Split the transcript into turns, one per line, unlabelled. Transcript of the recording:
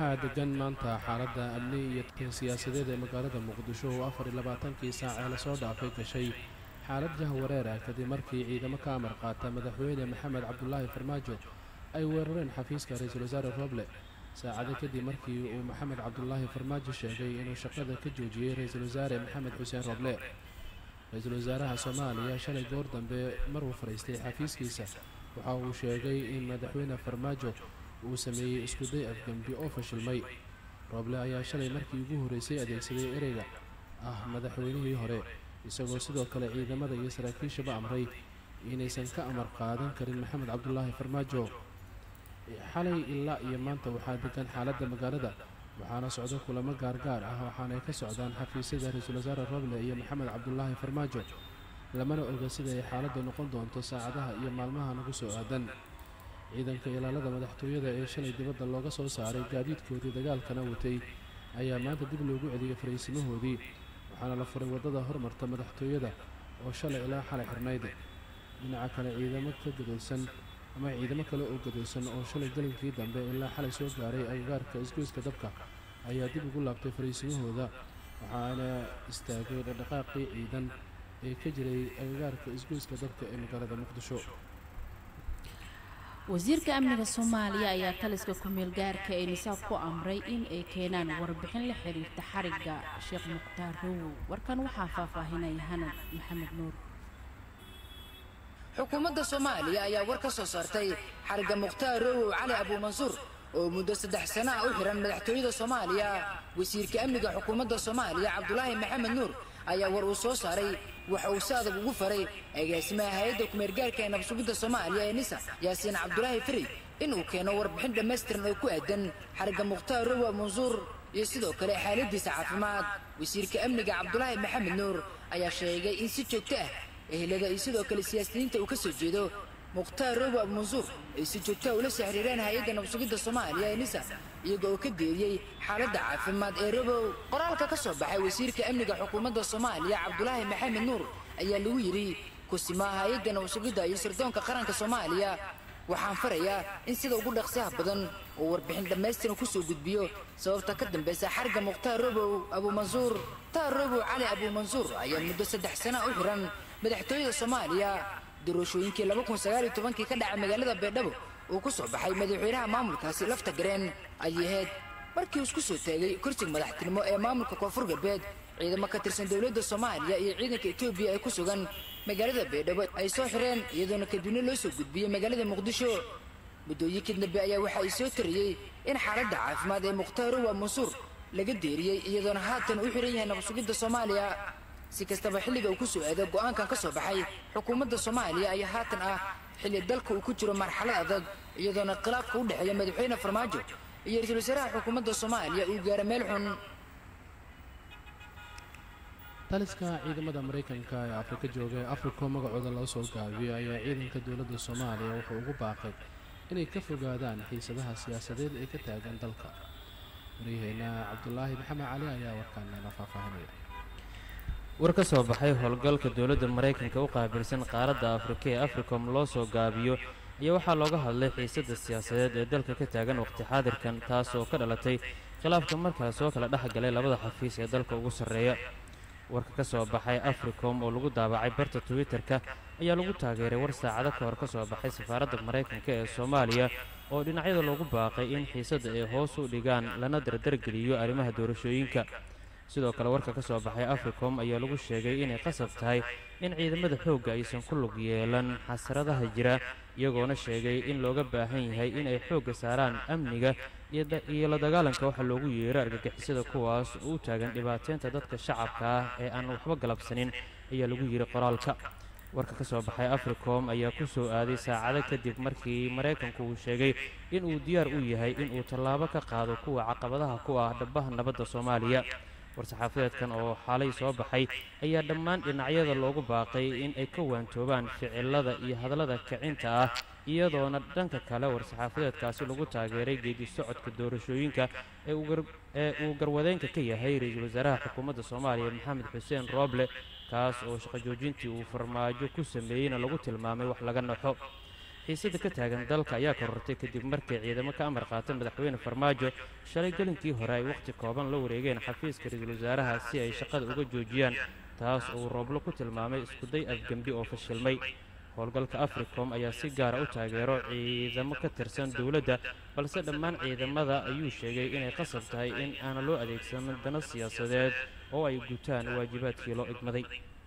waxaa degan maanta xaaladda amni iyo tan siyaasadeed ee magaalada muqdisho oo afar iyo labaatankii saac ee lasoo dhaafay gashay xaalad jahwareera kadib markii ciidamo ka amar qaata madaxweyne maxamed cabdulaahi farmaajo ay weerareen xafiiska ra-iisul wasaare roble saacado kadib markii uu maxamed cabdulaahi farmaajo sheegay inuu shaqada ka joojiyey ra-iisul wasaare maxamed xuseen roble ra-iisul wasaaraha soomaaliya shalay goor dambe maruu fadhiistay xafiiskiisa waxa uu sheegay in madaxweyne farmaajo uu sameeyey iskuday afgembi oo fashilmay roble ayaa shalay markii ugu horreysay adeegsaday ereyga ah madaxweynihii hore isagoo sidoo kale ciidamada iyo saraakiishaba amray inaysan ka amar qaadan karin maxamed cabdulaahi farmaajo xalay ilaa iyo maanta waxaa degan xaaladda magaalada waxaana socdo kulamo gaargaar ah waxaanay ka socdaan xafiisyada ra-iisul wasaare roble iyo maxamed cabdulaahi farmaajo lamana oga sida ay xaaladdu noqon doonto saacadaha iyo maalmaha nagu soo aadan ciidanka ilaalada madaxtooyada ee shalay dibadda looga soo saaray gaadiidkoodii dagaalkana watay ayaa maanta dib loogu celiyey fariisimahoodii waxaana la furay waddada hormarta madaxtooyada oo shalay ilaa xalay xirnayd dhinaca kale ciidamo ka gadoodsan ama ciidamo kale oo gadoodsan oo shalay galinkii dambe ilaa xalay soo gaaray agagaarka isgoyska dabka ayaa dib ugu laabtay fariisimahooda waxaana istaagay dhaqdhaqaaqii ciidan ee ka jiray agagaarka isgoyska dabka ee magaalada muqdisho
wasiirka amniga soomaaliya ayaa taliska ku-meel gaarka ee nisaab ku amray in ay keenaan warbixin la xiriirta xarigga sheekh mukhtaar rowow warkan waxaa faahfaahinaya hanad maxamed nuur
xukuumadda soomaaliya ayaa war ka soo saartay xarigga mukhtaar rowow cali abuumansuur oo muddo saddex sana ah u xihan madaxtooyada soomaaliya wasiirka amniga xukuumadda soomaaliya cabdulaahi maxamed nuur ayaa war uu soo saaray waxa uu si adag ugu faray agaasimaha hay-adda kumeergaarka ee nabsugidda soomaaliya ee nisa yaasiin cabdulaahi fari inuu keeno warbixin dhammaystiran oo ku aadan xarigga mukhtaar rowa mansuur iyo sidoo kale xaaladiisa caafimaad wasiirka amniga cabdulaahi maxamed nuur ayaa sheegay in si joogto ah ehelada iyo sidoo kale siyaasiyiinta uu ka soo jeedo mukhtaar robo abmansuur ay si joogtaha ula soo xiriireen hay-adda nabsugidda soomaaliya ee nisa iyaga oo ka deeriyey xaaladda caafimaad ee robow qoraalka ka soo baxay wasiirka amniga xukuumadda soomaaliya cabdulaahi maxamed nuur ayaa lagu yidhi kusimaa hay-adda nabsugidda iyo sirdoonka qaranka soomaaliya waxaan farayaa in sida ugu dhaqsaha badan uu warbixin dhammaystiran ku soo gudbiyo sababta ka dambaysa xarga mukhtaar robow abuumansuur mukhtaar robow cali abuumansuur ayaa muddo saddex sana u xihan madaxtooyada soomaaliya doorashooyinkii kii ka dhacay magaalada baydhabo uu ku soo baxay madaxweynaha maamulkaasi lafta gareen ayay ahayd markii uu isku soo taagay kursiga madaxtinimo ee maamulka koonfur galbeed ciidamo ka tirsan dowladda soomaaliya iyo ciidanka etoobiya ee ku sugan magaalada baydhabo ay soo xireen iyadoona kadibna loo soo gudbiyey magaalada muqdisho muddooyinkii dambe ayaa waxa ay soo tariyey in xaaladda caafimaad ee mukhtaar rowa mansuur laga deeriyey iyadoona haatan u xihan yahay nabsugidda soomaaliya si kastaba xilliga uu ku soo aado go'aankan ka soo baxay xukuumadda soomaaliya ayaa haatan ah xilli dalka uu ku jiro marxalad adag iyadoona khilaafka u dhexeeya madaxweyne farmaajo iyo ra-iisul wasaaraha xukuumadda soomaaliya uu gaaro meel xun
taliska ciidamada maraykanka ee afrika jooga ee africo magacooda loo soo gaabiyo ayaa ciidanka dowladda soomaaliya wuxuu ugu baaqay inay ka fogaadaan xiisadaha siyaasadeed ee ka taagan dalka waryaheena cabdulaahi maxamed cali ayaa warkaan neela faahfaahinaya
war ka soo baxay howlgalka dowladda maraykanka u qaabilsan qaaradda afrika ee africom loo soo gaabiyo ayaa waxaa looga hadlay xiisadda siyaasadeed ee dalka ka taagan waqti xaadirkan taas oo ka dhalatay khilaafka markale soo kala dhex galay labada xafiis ee dalka ugu sarreeya warka ka soo baxay africom oo lagu daabacay barta twitter-ka ayaa lagu taageeray war saacado ka hor ka soo baxay safaaradda maraykanka ee soomaaliya oo dhinacyada loogu baaqay in xiisadda ay hoos u dhigaan lana dardargeliyo arrimaha doorashooyinka sidoo kale warka ka soo baxay africom ayaa lagu sheegay inay qasab tahay in ciidamada xoogga aysan ku lug yeelan xasradaha jira iyagoona sheegay in looga baahan yahay in ay xoogga saaraan amniga iyo la dagaalanka waxa loogu yeero argagixisada kuwaas oo u taagan dhibaateynta dadka shacabka ah ee aan waxba galabsanin ayaa lagu yidhi qoraalka warka ka soo baxay africom ayaa ku soo aaday saacado kadib markii maraykanku uu sheegay inuu diyaar u yahay inuu tallaabo ka qaado kuwa caqabadaha ku ah dhabaha nabadda soomaaliya war-saxaafadeedkan oo xaalay soo baxay ayaa dhammaan dhinacyada loogu baaqay in ay ka waantoobaan ficilada iyo hadallada kicinta ah iyadoona dhanka kale war-saxaafadeedkaasi lagu taageeray geedi socodka doorashooyinka ee uu garwadeenka ka yahay ra-iisul wasaaraha xukuumadda soomaaliya maxamed xuseen rooble kaas oo shaqo joojintii uu farmaajo ku sameeyeyna lagu tilmaamay wax laga naxo xiisada ka taagan dalka ayaa korortay kadib markii ciidamo ka amar qaata madaxweyne farmaajo shalay gelinkii hore ay wakhti kooban la wareegeen xafiiska ra-iisul wasaaraha si ay shaqada uga joojiyaan taas uu rooblo ku tilmaamay iskuday afgembi oo fashilmay howlgalka africom ayaa si gaara u taageero ciidamo ka tirsan dowladda balse dhammaan ciidamada ayuu sheegay inay qasab tahay in aana loo adeegsanin dano siyaasadeed oo ay gutaan waajibaadkii loo igmaday